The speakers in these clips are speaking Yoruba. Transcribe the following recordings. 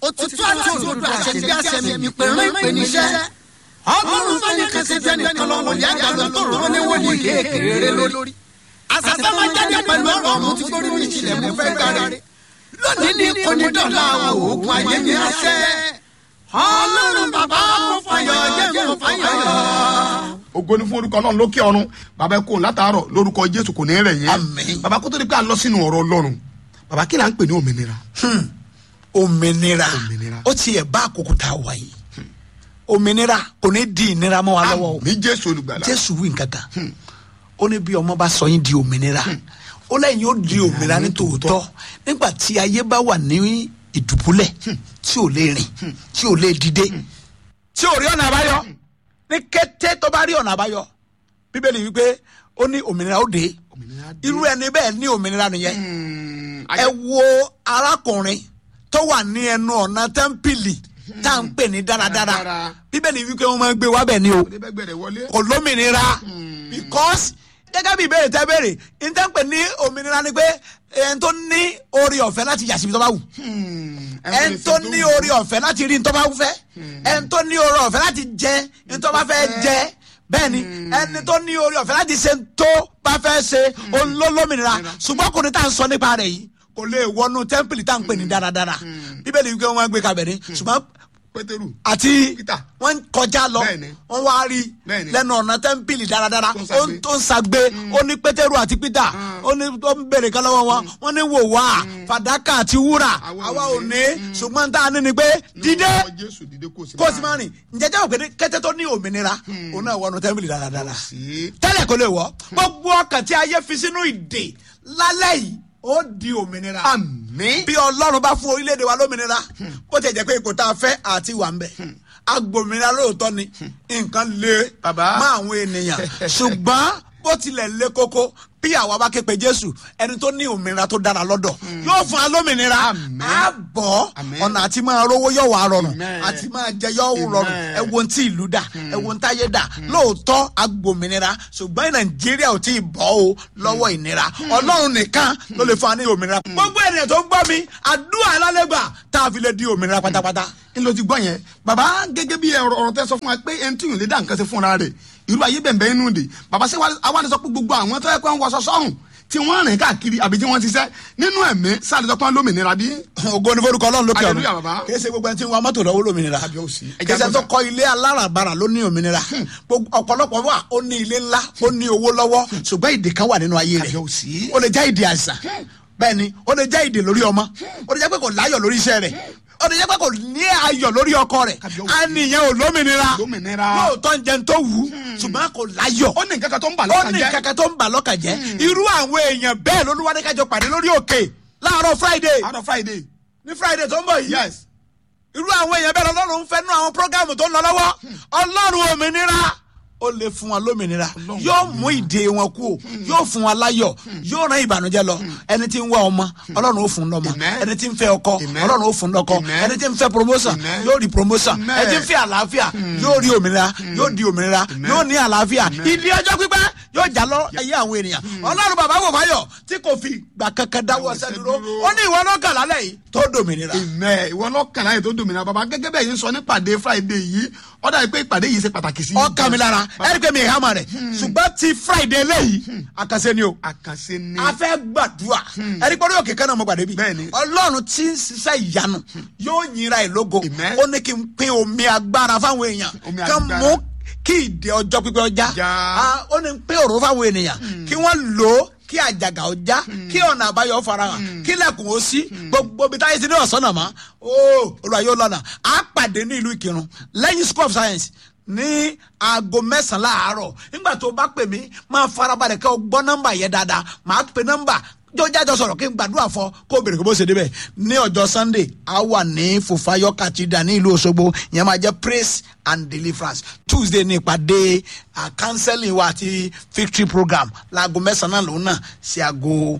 òtítọ́ àti òdodo àṣẹ bí àṣẹ mi pè rán ìpè níṣẹ́ ọlọ́run fẹ́ ní kẹsẹ̀ fẹ́ ní kọlọ́run yá gbàgbọ́ tó rọ́ ní wọ́n ní kékeré lórí. àṣàfẹ́ máa jáde pẹ̀lú ọ̀rọ̀ ọ̀run tí kò rí ìṣìlẹ̀ mú fẹ́ kárí. lónìí ní kọ́nídọ́là òògùn ayé ní àṣẹ. ọlọ́run bàbá mo fàyọ̀ jẹ́ mo fàyọ̀. ògo ni fún orúkọ ọlọ́run lókè ọ̀run bàbá ẹ kó látàárọ̀ lórúkọ jésù kò ní rẹ̀ yẹn Àmín. bàbá kó tó di pé a lọ sínú ọ̀rọ̀ ọlọ́run bàbá kí là ń pè ní òmìnira. òmìnira Òmìnira. ó tiẹ̀ bá àkókò tá a wà yìí òmìnira kò ní di ìnira mọ́ wa lọ́wọ́ o àmì jésù olùgbàlà. jésù wí nǹkan kan ó ní bí ọmọ bá sọ yín di òmìnira ó lẹ́yìn yóò di òmìnira ní tòótọ́ nígbà tí ayé bá wà ní ìdùbúlẹ̀ tí ò lè rìn tí ò lè dìde tí ò rí ọ̀nà àbáyọ ní kété tó bá rí ọ̀nà àbáyọ bíbélì wípé ó ní òmìnira ó dé Òmìnira dé. irú ẹni bẹ́ẹ̀ ní òmìnira nìyẹn Hmm, ẹ wo arákùnrin tó wà ní ẹnu ọ̀nà tẹ́ḿpìlì tá à ń pè ní dáradára Dáradára. bíbélì wípé wọ́n máa ń gbé wá bẹ̀ ni o oníbẹ̀gbẹ̀rẹ̀ wọlé. kò lómìnira because gẹ́gẹ́ bí ìbéèrè tẹ́ béèrè níta ń pè ní òmìnira ni pé ẹni tó ní orí ọ̀fẹ́ láti yà síbi tó bá wù Hmm, ẹni tó ní orí ọ̀fẹ́ láti rí ní tó bá fẹ́ ẹni tó ní orí ọ̀fẹ́ láti jẹ ní tó bá fẹ́ jẹ bẹ́ẹ̀ ni ẹni tó ní orí ọ̀fẹ́ láti ṣe ní tó bá fẹ́ ṣe òun ló lómìnira ṣùgbọ́n kò ní tá à ń sọ nípa rẹ̀ yìí kò lè wọnú tẹ́ḿpìlì tá à ń pè ní dáradára bíbélì wípé wọ́n gbé kabẹ̀ ní ṣùgbọ́n pétérù. àti Peter. wọ́n kọjá lọ Bẹ́ẹ̀ni. wọ́n wá rí Bẹ́ẹ̀ni. lẹ́nu ọ̀nà tẹ́ḿpìlì dáradára Tó ń ó ń tó ń sagbe ó ní pétérù àti peter ó ní tó ń béèrè kan lọ́wọ́ wọn wọ́n ní wò wá fàdákà àti wúrà Àwa àwa ò ò ní. ní ṣùgbọ́n tá a ní ni pé dídé Lórúkọ jésù dìde kó o sì kó o sì máa rìn ǹjẹ́ jẹ́ òkè kẹ́tẹ́ tó ní òmìnira òun náà wọnú tẹ́ḿpìlì dáradára sí. tẹ́lẹ̀ kó lè wọ́ gbogbo ọkàn tí ayé fi sínú ìdè lálẹ́ yìí ó di òmìnira àmì. bí ọlọ́run bá fún orílẹ̀-èdè wa lómìnira bó ti jẹ́ pé ipò tá a fẹ́ àti wà ń bẹ̀ agbòmìnira lóòótọ́ ni nǹkan le Bàbá. má àwọn ènìyàn ṣùgbọ́n bó tilẹ̀ le koko bí àwa bá ké pe jésù ẹni tó ní òmìnira tó dára lọ́dọ̀ yóò fún wa lómìnira Àmín. á bọ̀ Àmín. ọ̀nà àti máa rówó yóò wá rọrùn Amen. àti máa jẹ yóò rọrùn Amen. ẹ wo ohun tí ìlú dà ẹ wo ohun táyé dà lóòótọ́ agbòmìnira ṣùgbọ́n nàìjíríà ò tí ì bọ́ o lọ́wọ́ ìnira ọlọ́run nìkan ló lè fún wa ní òmìnira. gbogbo ènìyàn tó ń gbọ́ mi àdúrà alálẹ́gbà tá a fi lè di òmìnira pátápátá. n ló ti gbọ́ yẹn bàbá gẹ́gẹ́ bí ọ̀rọ̀ ọ̀rọ̀ tẹ́ sọ fún wa pé ẹni tí yòó lè dá nǹkan ṣe fúnra rẹ̀ irú ayé bẹ̀ẹ̀ inú de bàbá ṣé àwa lè sọ pé gbogbo àwọn tó yẹ kó ń wọṣọ sọ́hùn tí wọ́n rìn káàkiri àbí tí wọ́n ti ṣiṣẹ́ nínú ẹ̀mí sáà lè sọ pé wọ́n lómìnira bí. ògo ni forúkọ ọlọ́run lókè Hallelujah, ọ̀run bàbá. kìí ṣe gbogbo ẹni tí ń wa mọ́tò lọ́wọ́ lómìnira Kábíyèsí. Ẹ kìí jẹ́ ṣe tó àgbọ̀sà. kọ́ ilé aláràbarà ló ní òmìnira Gbogbo- ọ̀pọ̀lọpọ̀ wà ó ní ilé ńlá ó ní owó lọ́wọ́ ṣùgbọ́n ìdè kan wà nínú ayé rẹ̀ Kábíyèsí. ó lè jẹ́ ìdè àìsàn bẹ́ẹ̀ ni ó lè jẹ́ ìdè lórí ọmọ ó lè jẹ́ pé kò láyọ̀ lórí iṣẹ́ rẹ̀ ó lè jẹ́ pé kò ní ayọ̀ lórí ọkọ rẹ̀ Kábíyèsí. á nìyẹn ò lómìnira Lómìnira. lóòótọ́ ń jẹun tó wù ú ṣùgbọ́n kò láyọ̀ ó ní nǹkan kan tó ń bà ó lọ́kàn ní jẹ́. kankan tó ń bà lọ́kàn jẹ́ irú àwọn èèyàn bẹ́ẹ̀ lolúwadé kájọ pàdé lórí òkè láàárọ̀ friday out of friday. ní friday tó ń bọ̀ yìí yes. irú àwọn èèyàn bẹ́ẹ̀ lọ́lọ́run ń fẹ́ nú àwọn prógámù tó ń lọ lọ́wọ́ ọlọ́run òmìnira ó lè fún wa lómìnira yóò mú ìdè wọn kú o yóò fún wa láyọ̀ yóò rán ìbànújẹ́ lọ ẹni tí ń wá ọmọ ọlọ́run ó fún lọ́mọ Amen. ẹni tí ń fẹ́ ọkọ Amen. ọlọ́run ó fún lọ́kọ Amen. ẹni tí ń fẹ́ promotion Amen. yóò rí promotion Amen. ẹni tí ń fẹ́ àlàáfíà yóò rí òmìnira yóò di òmìnira yóò ní àlàáfíà ìdí ọjọ́ pípẹ́ yóò jà lọ ayé àwọn ènìyàn ọlọ́run bàbá wò fáyọ̀ tí kò fi gbà kankan dáwọ́ Dáwọ́ sẹ́dúró sẹ́dúró. ó ní ìwọ lọ́kàn lálẹ́ yìí tó dòmìnira. Amen. ìwọ lọ́kàn láyè tó dòmìnira bàbá gẹ́gẹ́ bẹ́ẹ̀ yín sọ nípàdé friday yìí ó dàbí pé ìpàdé yìí ṣe pàtàkì sí. ọkàn mi lára ẹni pé mi ì hámà rẹ̀ ṣùgbọ́n ti friday lẹ́yìn àkànṣe ni o àkànṣe ni. a fẹ́ gbàdúrà ẹni pé orí òkè kan náà mo gbàdé bí Bẹ́ẹ̀ni. ọlọ́run tí ń ṣiṣẹ́ ìyanu yóò yinra ẹ̀ lógo Amen. ó ní kí n pín omi agbára fáwọn èèyàn Omi kí n agbára. mú kí ìdè ọjọ́ pípẹ́ ọjà Já. Ah, ó ní pín òró fáwọn ènìyàn kí wọ́n lò ó kí àjàgà ọjà kí ọ̀nà àbáyọ farahàn kí lẹ́kùn ó sí gbogbo ibi táyé ti ní ọ̀sán náà mọ́ ó olùwà yóò lọ́nà á pàdé ní ìlú ìkírun lẹ́yìn school of science ní aago mẹ́sàn-án láàárọ̀ nígbà tó bá pè mí máa farabalẹ̀ kẹ́ ọ gbọ́ nọ́mbà yẹn dáadáa máa pe nọ́mbà jọjájọ sọ̀rọ̀ kí n gbàdúrà fọ kó o bèrè kó bó ṣe débẹ̀ ní ọjọ́ sunday a wà ní fòfayọ kàtìdà ní ìlú òṣogbo ìyẹn máa jẹ́ praise and deliverance tuesday ní ìpàdé ah, counseling wa àti victory program láago mẹ́sàn-án lòun náà sí aago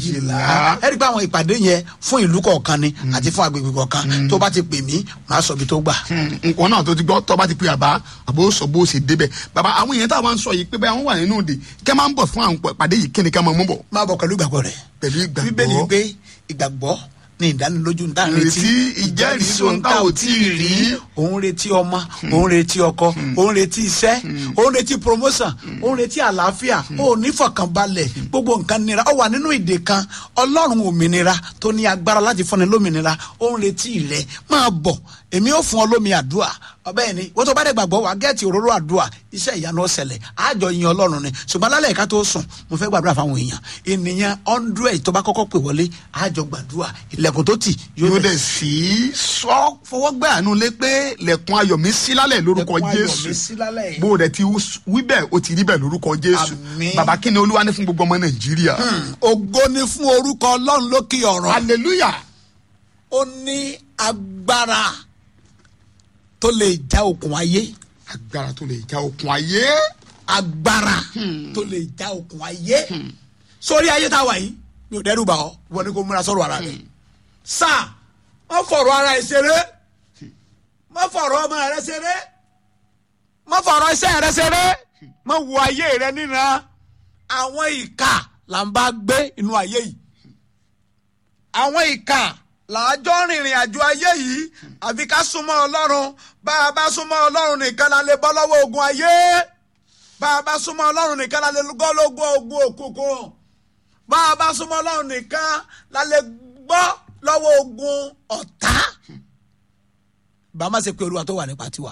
méjìlá ẹ rí i pé àwọn ìpàdé yẹn fún ìlú kọ̀ọ̀kan ni àti fún agbègbè kọ̀ọ̀kan tó bá ti pè mí màá sọ ibi tó gbà. nǹkan náà tó ti gbọ́ tọ́ bá ti pe àbá àbó sọ bó ṣe débẹ̀ bàbá àwọn èèyàn táwọn ń sọ yìí pé bẹ́ẹ̀ àwọn wà nínú òde kẹ́ máa ń bọ̀ fún àwọn pàdé yìí kí ni ká máa mú bọ̀. máa bọ̀ pẹ̀lú ìgbàgbọ́ rẹ̀ pẹ̀lú ìgbàgbọ́ bíbélì wípé ìgbàgbọ́ ní ìdánilójú ń tà ń Retí retí ìjẹ́rìísí ohun tá ò tí ì rí. òun retí ọmọ òun retí ọkọ òun retí iṣẹ́ òun retí promotion òun retí àlàáfíà òun nífọ̀kànbalẹ̀ gbogbo nǹkan nira ó wà nínú ìdè kan ọlọ́run òmìnira tó ní agbára láti fúnni lómìnira òun retí rẹ máa bọ̀ èmi ò fún ọ lómi àdúrà ọbẹ̀ ni wọ́n tó bá dé gbàgbọ́ wà gẹ́ẹ̀tì òróró àdúrà iṣẹ́ ìyanu ọ̀sẹ̀lẹ̀ àjọ yin ọlọ́run ni ṣùgbọ́n lálẹ́ ìka tó sùn mo fẹ́ gbàdúrà fáwọn èèyàn ènìyàn hundred tó bá kọ́kọ́ pè wọlé àjọ gbàdúrà ilẹ̀kùn tó tì yóò yóò dẹ̀ sí sọ fọwọ́gbẹ́ àánú lé pé lẹ̀kùn ayọ̀ mi sí lálẹ́ lórúkọ Lẹ̀kùn ayọ̀ jésù mi sí lálẹ́. bó o dẹ̀ ti wí bẹ́ẹ̀ o ti rí bẹ́ẹ̀ lórúkọ jésù Àmín. bàbá kí ni olúwa ní fún gbogbo ọmọ nàìjíríà. ògo ni fún orúkọ ọlọ́run lókè ọ̀rọ̀ hallelujah ó ní agbára tó lè já okùn ayé agbára tó lè já okùn ayé. agbára tó lè já okùn ayé sórí ayé tá a wà yìí mi ò dẹ́rù bà ọ́ wọ́n ní kó múra sọ̀rọ̀ ara rẹ̀ sáà wọ́n fọ̀rọ̀ ara ẹ̀ ṣeré wọ́n fọ̀rọ̀ ọmọ rẹ̀ ṣeré wọ́n fọ̀rọ̀ iṣẹ́ rẹ̀ ṣeré wọ́n wo ayé rẹ̀ níran àwọn ìka là ń bá gbé inú ayé yìí àwọn ìka làájọ́ rìnrìn àjò ayé yìí àfi ká súnmọ́ ọlọ́run bá a bá súnmọ́ ọlọ́run nìkan la lè bọ́ lọ́wọ́ ogun ayé bá a bá súnmọ́ ọlọ́run nìkan la lè gọ́ lọ́wọ́ ogun òkùnkùn bá a bá súnmọ́ ọlọ́run nìkan la lè gbọ́ lọ́wọ́ ogun ọ̀tá bá a má ṣe pé olúwa tó wà nípa tiwa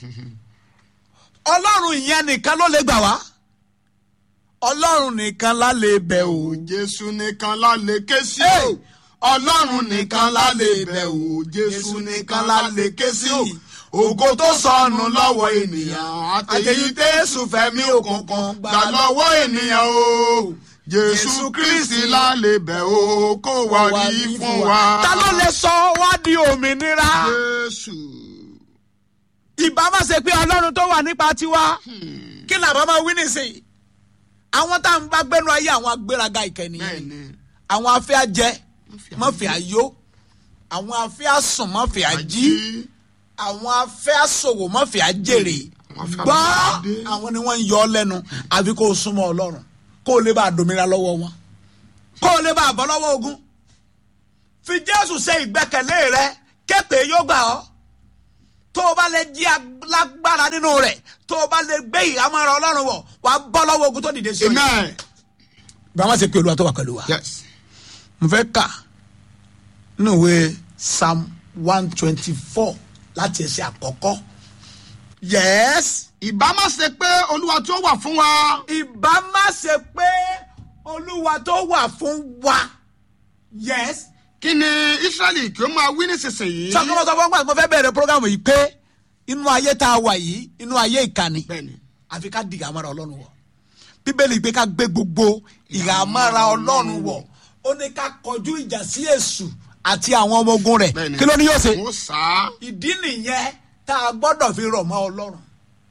ọlọ́run ìyẹn nìkan ló lè gbà wá ọlọ́run nìkan la lè bẹ̀ o. jésù nìkan la lè ké sí Hey! o ọlọ́run nìkan la lè bẹ̀ o jésù nìkan la lè ké sí o ògo tó sọnù lọ́wọ́ ènìyàn àtẹ̀yí tẹ́sù fẹ́mi òkùnkùn gbà lọ́wọ́ ènìyàn o jésù kristi la lè bẹ̀ o kó wá rí fún wa. ta ló lè sọ wá di òmìnira. jésù ìbá má ṣe pé ọlọ́run tó wà nípa tiwa kí làbá máa wí nísìnyí àwọn tá à ń bá gbẹ́nu ayé àwọn agbéraga ìkànnì bẹ́ẹ̀ni àwọn afẹ́ ajẹ́ mọ́fẹ́ ayó àwọn afẹ́ asùn mọ́fẹ́ ají àwọn afẹ́ asòwò mọ́fẹ́ ajèrè Àwọn afẹ́ gbọ́ àbúradé. àwọn ni wọ́n ń yọ ọ́ lẹ́nu àfi kó o súnmọ́ ọlọ́run kó o lè bá a dòmìnira lọ́wọ́ wọn kó o lè bá a bọ́ lọ́wọ́ ogun fi jésù ṣe ìgbẹ́kẹ̀lé rẹ képe yóò gbà ọ́ tó o bá lè jí alágbára nínú rẹ̀ tó o bá lè gbé ìhámọ́ra ọlọ́run wọ̀ wà á bọ́ lọ́wọ́ ogun tó dìde sí ọ. amen bí wọ́n ṣe pé olúwa tó wà pẹ̀lú wa. yes mo fẹ́ kà nínú ìwé psalm one twenty four láti ẹsẹ̀ àkọ́kọ́. yes. ìbá má ṣe pé olúwa tí ó wà fún wa. ìbá má ṣe pé olúwa tó wà fún wa. yes. kí ni israẹli kí ó máa wí nísinsìnyí. sọ́kọ́ sọ fún wa mo fẹ́ bẹ̀rẹ̀ programu yìí pé inú ayé tá a wà yìí inú ayé ìkànnì bẹ́ẹ̀ni àfi ká di ìhàmọ́ra ọlọ́run wọ̀ bíbélì pé ká gbé gbogbo ìhàmọ́ra ọlọ́run wọ̀ ó ní ká kọjú ìjà sí èṣù àti àwọn ọmọ ogun rẹ̀ bẹ́ẹ̀ni kí ló ní yóò ṣe. ó sá. ìdí nìyẹn tá a gbọ́dọ̀ fi rọ̀ mọ́ ọlọ́run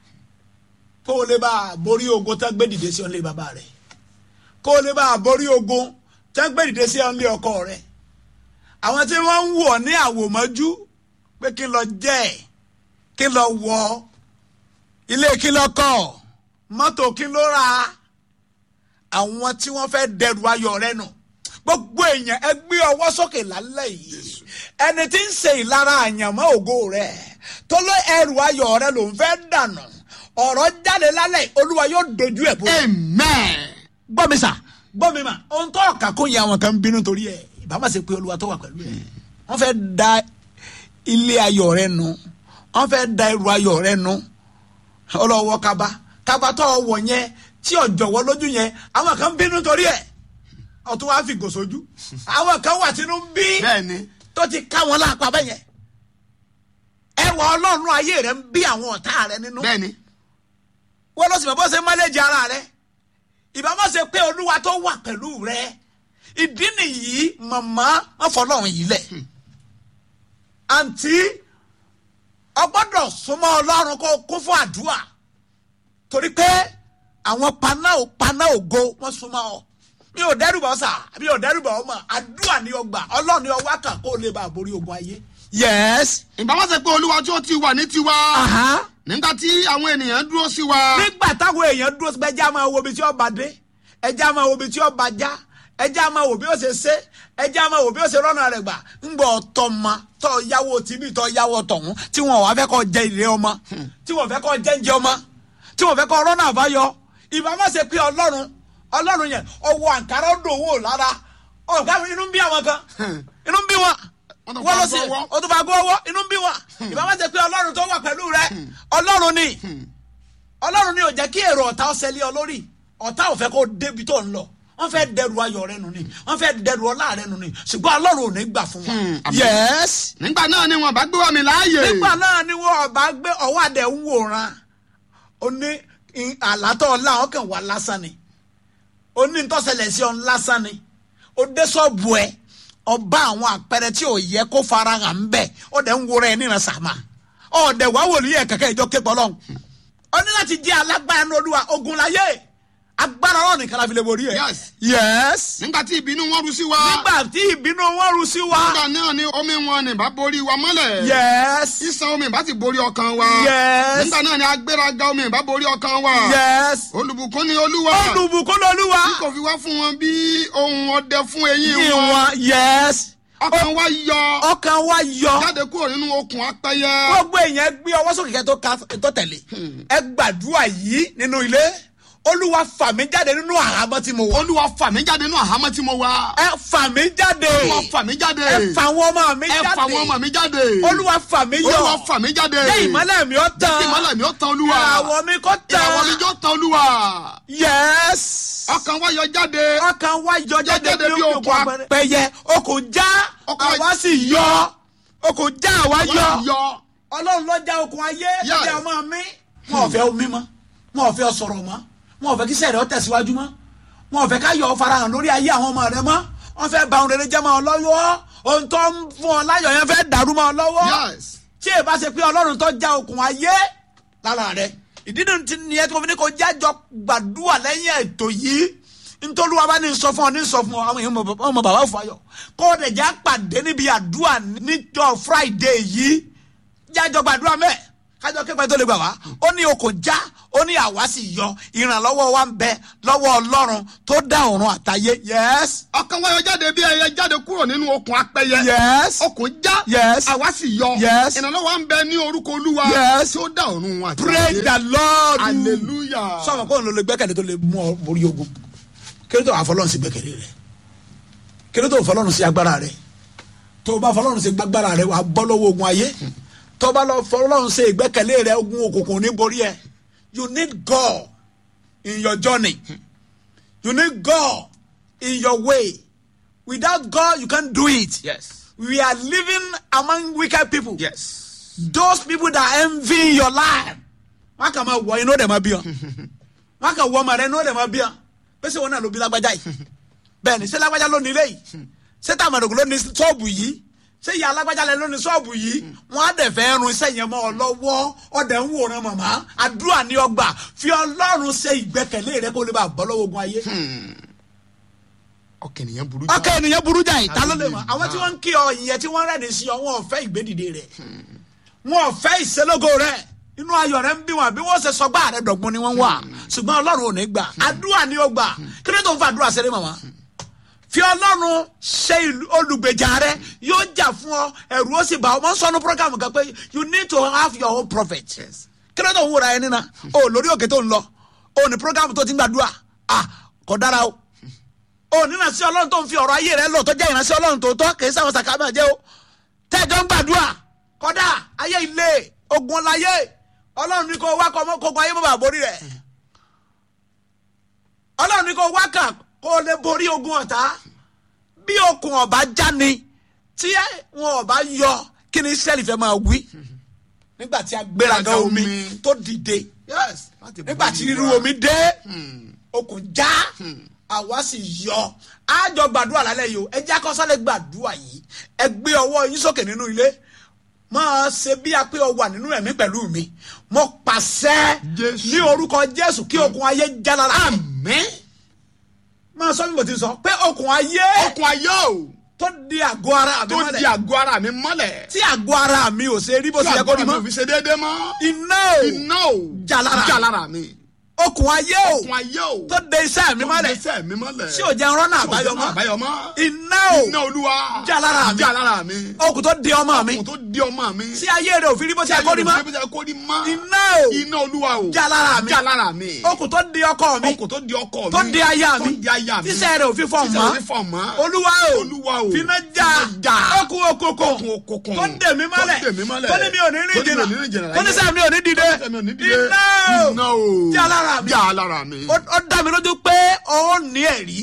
kó o lè bá a borí ogun tá gbé dìde sí ọ̀nlé bàbá rẹ̀ kó o lè bá a borí ogun tá gbé dìde sí ọ̀nlé ọkọ rẹ̀ àwọn tí wọ́n ń wọ̀ ní àwòmọ́jú pé kí n lọ jẹ́ ẹ̀ kí n lọ wọ̀ ilé kí n lọ kọ́ mọ́tò kí n lọ ra àwọn tí wọ́n fẹ́ dẹrù ayọ̀ rẹ nù gbogbo èèyàn ẹ gbé ọwọ́ sókè lálẹ́ yìí ẹni tí ń ṣe ìlara àyànmọ́ ògo rẹ̀ tó ló ẹrù ayọ̀ rẹ ló ń fẹ́ dànù ọ̀rọ̀ jáde lálẹ́ yìí, olúwa yóò dojú ẹ̀ bó. amen. gbọ́ mi sà gbọ́ mi mà ohun tó ọ̀kà kó yẹ àwọn kan ń bínú torí ẹ̀ ìbá má ṣe pé olúwa tó wà pẹ̀lú ẹ̀ wọ́n fẹ́ da ilé ayọ̀ rẹ nu wọ́n fẹ́ da ẹrù ayọ̀ rẹ nu ọlọ́wọ́ kaba kaba tó wọ̀ yẹn tí ọ̀jọ̀wọ́ lójú yẹn àwọn kan ń bínú torí ẹ̀ ọ̀tún wàá fi gò sójú àwọn kan wà tínú ń bí bẹ́ẹ̀ni tó ti ká wọn lápá bẹ́ẹ̀ yẹn ẹwà ọlọ́run ayé rẹ ń bí àwọn ọ̀tá rẹ nínú bẹ́ẹ̀ni wọ́n lọ sí bàbá ṣe mọ́lẹ́jì ara rẹ ìbámu ṣe pé olúwa tó wà pẹ̀lú rẹ ìdí nìyí màmá wọn fọlọ́run yìí lẹ̀ àǹtí ọgbọ́dọ̀ súnmọ́ ọlọ́run kó kún fún àdúrà torí pé àwọn paná ò paná ògo wọ́n súnmọ́ ọ mi ò dẹ́rùbà ọ̀sà mi ò dẹ́rùbà ọmọ àdúrà ni ọgbà ọlọ́run ni ọwọ́ kà kó lè bá a borí ogun ayé. yes. ìbá má ṣe pé olúwa tí ó ti wà ní tiwa. Aha nígbà tí àwọn ènìyàn dúró sí wa. nígbà táwọn èèyàn dúró sí pé ẹjẹ́ á máa wo ibi tí ọba dé ẹjẹ́ á máa wo ibi tí ọba já ẹjẹ́ a máa wò bí ó ṣe ṣe ẹjẹ́ a máa wò bí ó ṣe rọ́nà rẹ̀ gbà ńgbọ́ ọ̀tọ̀ ma tọ́ yáwó tìbí tọ́ yáwó tọ̀hún tí wọn wàá fẹ́ kọ́ jẹ ìrè ọmọ tí wọn fẹ́ kọ́ jẹ ń jẹ ọmọ tí wọn fẹ́ kọ́ rọ́nà àbáyọ ìbá má ṣe pé ọlọ́run ọlọ́run yẹn ọwọ́ àǹkárá ó dòwò lára ọ̀gá mi inú ń bí àwọn kan inú ń bí wọn Wọ́n tó wọ́n lọ fa sí gbọ́wọ́. o tó bá gbọ́wọ́ inú ń bí wọn ìbá má ṣe pé ọlọ́run tó wà pẹ̀lú rẹ ọlọ́run ni ọlọ́run ni ò jẹ́ kí èrò ọ̀tá ọ̀sẹ̀ lé ọ lórí ọ̀tá ò fẹ́ kó débi tó ń lọ wọ́n fẹ́ dẹrù ayọ̀ rẹ nù ni wọ́n fẹ́ dẹrù ọlá rẹ nù ni ṣùgbọ́n ọlọ́run ò ní gbà fún wọn. àmín. yes nígbà náà ni wọn bá gbé wá mi láàyè. nígbà náà ni wọ́n ọba gbé ọwọ́ àdẹ ń wòran ó ní àlátọ́ ọlá wọn kàn wá lásán ni ó ní ntọ́sẹ̀lẹ̀ sí ọ lásán ni ó dé sọ́ọ̀bù ẹ ọba àwọn àpẹẹrẹ tí ò yẹ kó fara hàn ń bẹ̀ ó dẹ̀ ń wòran ẹ níran sàmà ọ̀dẹ̀ wá wòlíì ẹ̀ kẹ̀kẹ́ ìjọ képọ̀ lọ́hùn ó ní láti jẹ́ alágbára ní olúwa ogun láyé agbára ọ̀rọ̀ nìkan la fi lè borí ẹ̀. Yes. yes. nígbà tí ìbínú wọn rú sí wa. nígbà tí ìbínú wọn rú sí wa. nígbà náà ni omi wọn ni bá borí wa mọ́lẹ̀. yes. ìsàn omi bá ti borí ọkàn wa. Yes. nígbà náà ni agbéraga omi bá borí ọkàn wa. yes. olùbùkún ni olúwa. olùbùkún lolúwa. tí kò fi wá fún wọn bí ohun ọdẹ fún eyín wọn. ìwọ̀n yes. ọkàn wa yọ. ọkàn wa yọ. jáde kúrò nínú okùn apẹyẹ. gbogbo èèyàn gbé ọwọ́ sókè kẹ́ tó ka tó tẹ̀lé. ẹ gbàdúrà yìí nínú ilé olúwa fà mí jáde nínú àhámọ́ tí mo wọ̀. olúwa fà mí jáde nínú àhámọ́ tí mo wà. ẹ fà mí jáde. olúwa fà mí jáde. ẹ fà àwọn ọmọ mi ẹ jáde. fà àwọn ọmọ mi jáde. olúwa fà mí yọ. olúwa fà mí jáde. jẹ́ ìmọ́lẹ̀ mi ó tán. Jẹ́ kí ìmọ́lẹ̀ mi ó tán olúwa. ìràwọ̀ mi kó tán. ìràwọ̀ mi jọ tán olúwa. yes. ọkàn wa yọ jáde. ọkàn wa yọ jáde jáde bí bí òkun òkun apẹyẹ okùn já Okùn àwa sì yọ okùn já àwa Wọ́n yọ yọ. ọlọ́run ló já okùn ayé Yes. lọ́jà ọmọ mi wọn ò fẹ́ omi mọ́ wọn ò fẹ́ sọ̀rọ̀ mọ́ wọn ò fẹ́ kí sẹ́rẹ̀ ó tẹ̀síwájú mọ́ wọn ò fẹ́ ká yọ ọ farahàn lórí ayé àwọn ọmọ rẹ mọ́ wọn fẹ́ ba ohun rere jẹ́ mọ́ ọ lọ́wọ́ ohun tó ń fún ọ láyọ̀ yẹn fẹ́ dàrú mọ́ ọ lọ́wọ́ yes. tí èèbá ṣe pé ọlọ́run tó já okùn ayé lára rẹ ìdí nínú ti nìyẹn tí mo fi ní kó jájọ gbàdúrà lẹ́yìn ètò yìí ntọ́lúwa bá ní sọ fún ọ ní sọ fún ọ àwọn èèyàn mọ- ọmọ bàbá fàyọ kó o dẹ̀ já pàdé níbi àdúrà níjọ friday yìí jájọ gbàdúrà mẹ́ kájọ képe tó lè gbà wá ó ní okùn já ó ní àwa sì yọ ìrànlọ́wọ́ wa ń bẹ lọ́wọ́ ọlọ́run tó dá ọ̀run àtayé yes ọkàn wa yọ jáde bí ẹyẹ jáde kúrò nínú okùn apẹyẹ. yes okùn já. Yes. àwa sì yọ. Yes. ìrànlọ́wọ́ ń bẹ ní orúkọ olúwa. Yes. tí ó dá ọ̀run wọn àti praise ayé. the lord hallelujah. sọ̀rọ̀ kó ló lè gbẹ́kẹ̀lé tó lè mú ọ borí ogun kí ló tó wà fọlọ́run sí gbẹ́kẹ̀lé rẹ kí ló tó fọlọ́run sí agbára rẹ tó o bá fọlọ́run sí gbàgbára rẹ wà á bọ́ lọ́wọ́ ogun ayé tó o bá lọ fọlọ́run sí ìgbẹ́kẹ̀lé rẹ ogun òkùnkùn ní borí ẹ you need God in your journey you need God in your way without God you can't do it yes. we are living among wicked people yes. those people that envy your life wọn kà máa wọ inú ọdẹ máa bí ọ wọn kà wọ ọmọ rẹ inú ọdẹ máa bí ọ pèsè wọn náà ló bí lágbájá yìí bẹ́ẹ̀ ni ṣé lágbájá ló ní ilé yìí ṣé tàmàdùkú ló ní ṣọ́ọ̀bù yìí ṣé ìyá lágbájá lẹ ló ní ṣọ́ọ̀bù yìí wọn á dẹ̀ fẹ́ run iṣẹ́ yẹn mọ́ ọ lọ́wọ́ ọdẹ ń wòran màmá àdúrà ní ọgbà fi ọlọ́run ṣe ìgbẹ́kẹ̀lé rẹ kó lè bá bọ́ lọ́wọ́ ogun ayé ọkàn ènìyàn burú. ọkọ ènìyàn burú jà ìta ló lè mọ Hallelujah. àwọn tí wọn ń kí ọ ìyẹn tí wọn rẹ́ni sí ọ wọn ò fẹ́ ìgbédìde rẹ wọn ò fẹ́ ìṣelógo rẹ inú ayọ̀ rẹ ń bí wọn bí wọ́n ṣe sọgbà rẹ dọ̀gbọ́n ni wọ́n wà ṣùgbọ́n ọlọ́run ò ní gbà àdúrà ni ó gbà kí ló tó ń fa àdúrà ṣeré màmá fi ọlọ́run ṣe ìlú- olùgbèjà rẹ yóò jà fún ọ ẹ̀rù ó sì bá ọ mọ́ sọ́nù program kan pé you need to have your own prophet kí ló tó ń wúra ẹni náà o lórí òkè tó ń lọ o ní program tó ti ń gbàdúrà ah kò dára o o ní ìránṣẹ́ ọlọ́run tó ń fi ọ̀rọ̀ ayé rẹ lò tó jẹ́ ìránṣẹ́ ọlọ́run tó tọ́ kìí sáwọn sàkámà jẹ́ o tẹ́jọ́ ń gbàdúrà kọ́dà ayé ilé ogun láyé ọlọ́run ní kó wá kọ́ mọ́ kókó ayé bàbá borí rẹ̀ ọlọ́run ní kó wá kà kó lè borí ogun ọ̀tá bí okùn ọ̀bá jáni tí wọn ọ̀bá yọ kí ni israẹli fẹ́ máa wí nígbà tí agbéraga omi Omi. tó dìde yes. láti nígbà borí tí ríru wa. omi dé okùn já àwa sì yọ àjọ gbàdúrà lálẹ́ yìí o ẹ jẹ́ akọ́sálẹ̀ gbàdúrà yìí ẹ gbé ọwọ́ yín sókè nínú ilé máa ṣe bí a pé ọ wà nínú ẹ̀mí pẹ̀lú mi mo pàṣẹ Jésù. ní orúkọ jésù kí okùn ayé já lára àmín. máa sọ bí mo ti sọ pé okùn ayé okùn ayé o. tó di àgọ́ ara mi tó di mọ́lẹ̀ àgọ́ ara mi mọ́lẹ̀. tí àgọ́ ara mi ò ṣe rí bó tí ṣe yẹ kó àgọ́ rí ara mi mọ́ ò fi ṣe déédéé mọ́. iná o iná o. Já lára. já lára mi. okùn ayé o okun ayé o tó de iṣẹ́ mi mọ́lẹ̀ iṣẹ́ mi mọ́lẹ̀ tí ò jẹ́ rọ́nà àbáyọ mọ́ àbáyọ mọ́ iná o iná olúwa Já lára mi. já lára mi okùn tó de ọmọ mi okun tó di ọmọ mi tí ayé rẹ̀ òfin rí bó ti ẹ̀kọ́ rí mọ́ kó rí mọ́ iná o iná olúwa o Já lára mi. já lára mi okùn tó de ọkọ mi okun tó di ọkọ mi tó de aya mi tó di aya mi tíṣẹ́ rẹ̀ òfin fọ̀ tíṣẹ́ mọ́ rẹ̀ fọ̀ mọ́ olúwa o olúwa o finá já finá já. okùn okòkò okun okokun tó dè mí mọ́lẹ̀ tó dè mí mọ́lẹ̀ tó ní mi ò ní rìn tó ní mi ò ní rìn jìnnà jìnnà tó ní sẹ́mi mi ò ní dìde Tó ní mi ò ní dìde. iná iná o o Já lára mi. já lára mi ó ó dá mi lójú pé ó ní ẹ̀rí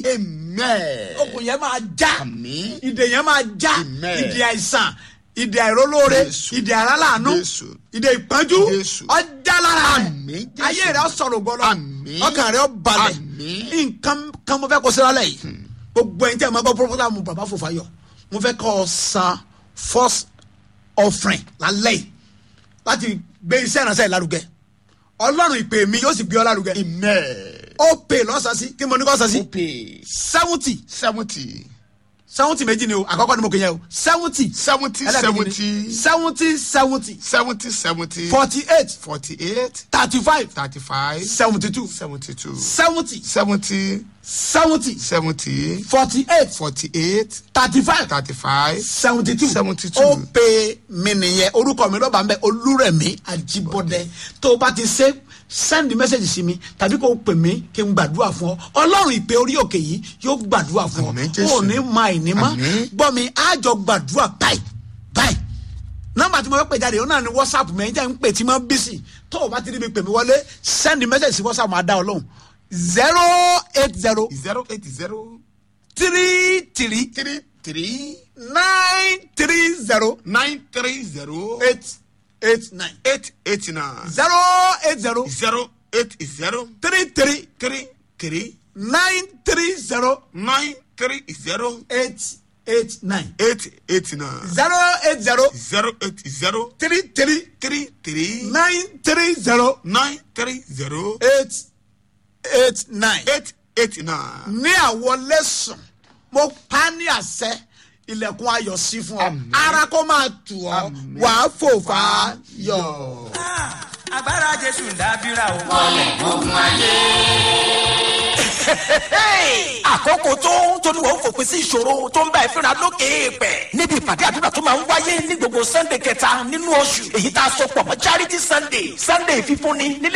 amen okùn yẹn máa já àmín ìdè yẹn máa já Amen. ìdè àìsàn ìdè àìrólóore Jésù. ìdè àrálàánú Jésù. ìdè ìpọ́njú Jésù. ọjà lára rẹ̀ Àmín, Jésù. ayé rẹ̀ sọ̀rọ̀ gbọ́dọ̀ Àmín. ọkàn rẹ̀ balẹ̀ Àmín. nǹkan kan mo fẹ́ kó síra lẹ̀ yìí gbogbo ẹ̀yin tí a máa gbọ́ pọ́pọ́tà mu bàbá Fòfáyọ̀ mo fẹ́ kọ́ ọ san first offering lálẹ́ yìí láti gbé iṣẹ́ ìránṣẹ́ ìlárugẹ ọlọ́run ìpè mi yóò sì gbé ọ lárugẹ amen ó pè lọ́sàn-án sí kí mo ní kọ́ sàn sí okay seventy seventy seventy méjì ni o àkọ́kọ́ ni mo kò yẹ o seventy seventy seventy seventy seventy seventy seventy seventy forty eight forty eight thirty five thirty five seventy two seventy two seventy seventy seventy seventy forty eight forty eight thirty five thirty five seventy two 72. ó pe mi nìyẹn orúkọ mi lọ́ba ń bẹ olúrẹ̀mí àjíbọ́dẹ tó o bá ti ṣe send message sí mi tàbí kó o pè mí kí n gbàdúrà fún ọ ọlọ́run ìpè orí òkè yìí yóò gbàdúrà fún Àmín, ọ Jésù. o ò ní ma ìní mọ́ Àmín. gbọ́ mi àjọ gbàdúrà báyìí báyìí nọ́mbà tí mo fẹ́ pè jáde òun náà ni whatsapp mi ẹ̀yin tẹ́ ń pè tí mo bí sí tó o bá ti rí mi pè mí wọlé send message sí whatsapp máa dá ọ lóhùn zero eight zero zero eight zero three three three three nine three zero nine three zero eight eight nine eight eight nine zero eight zero zero eight zero three three three three nine three zero nine three zero eight eight nine eight eight nine zero eight zero zero eight zero three three three three nine three zero nine three zero eight eight nine. eight eight nine. ní àwọn lẹ́sùn mo pa ní àṣẹ ilẹ̀kùn ayọ̀ sí fún ọ Àmín. ara kó máa tù ọ Àmín. wàá fò fà á yọ. agbára jésù ń dábìrà o. àkókò tó tóníwọ̀ ń fòpin sí ìṣòro tó ń bá ẹ fínra lókè èèpẹ̀. níbi ìpàdé àdúrà tó máa ń wáyé ní gbogbo sunday kẹta nínú oṣù èyí tá a sọ pọ̀ mọ́ charity sunday sunday fífúnni nílé